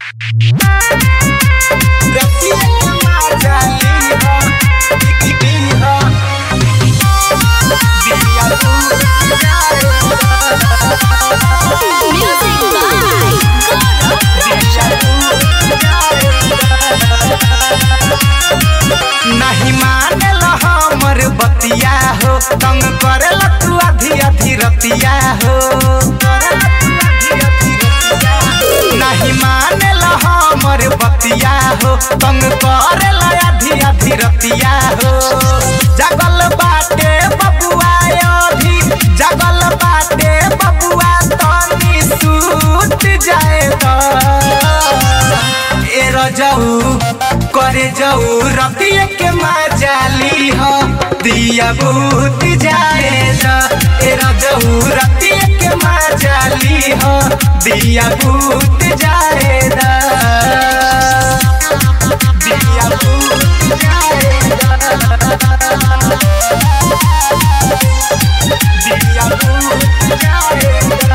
Music by नहीं मानेल हमर बतिया हो तंग करेल तू आधी आधी रतिया हो नहीं मानेल हमर बतिया हो तंग करेल आधी आधी रतिया हो जगल बाटे बबुआ अभी जगल बाटे बबुआ तनी सूत जाए ए रजऊ करे जाऊ रतिया के माजाली हो दिया भूत जाए ए रजऊ रतिया के माजाली हो दिया भूत जाए दिया भूत जाए दिया भूत जाए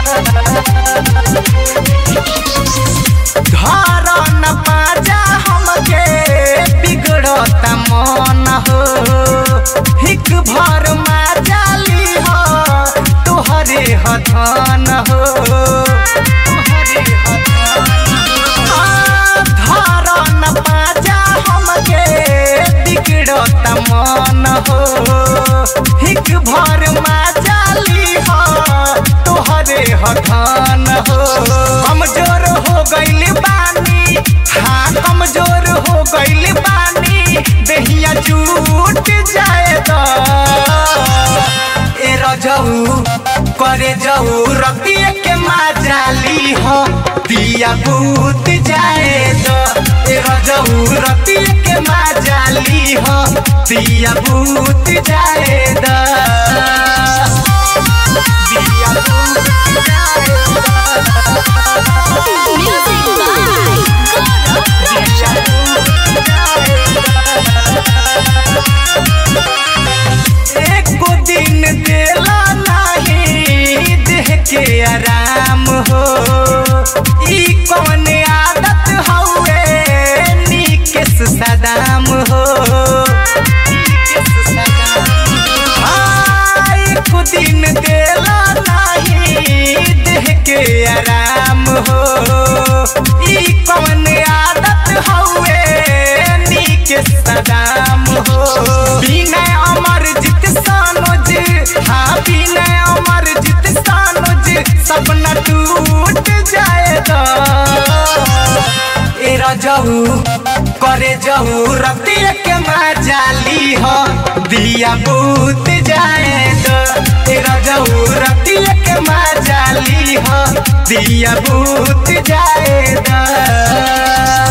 घर न पाजा हमके बिगड़ता मन हो हिक भर माजाली हो तोहरे हथन हो तोहरे हथन। घर न पाजा हमके बिगड़ता मन हो हिक भर माजाली हो तोहरे हथन हो कमजोर हो गइल बानी हाँ कमजोर हो गइल बानी देहिया टूट जाए तो ए रजऊ करे जाऊ रतिया के माजाली हो दिया भूत जाए तो ए रजऊ रतिया के माजाली हो दिया भूत जाए दा दिया भूत जाए Music एको दिन देला नाही देह के आराम हो ई कौन आदत हउए निकेश सदाम हो निकेश सदाम। हाँ, एको दिन देला नाही देह के आराम हो ई कौन आदत हउए निकेश सदाम हो बिना अमर जित सानोज हाँ बिना अमर जित सानोज सपना टूट जाए तो ए रजऊ करे जऊ रतिया के माजाली हो दिया बूत जाए तो ए रजऊ रतिया के माजाली हो दिया बूत जाए तो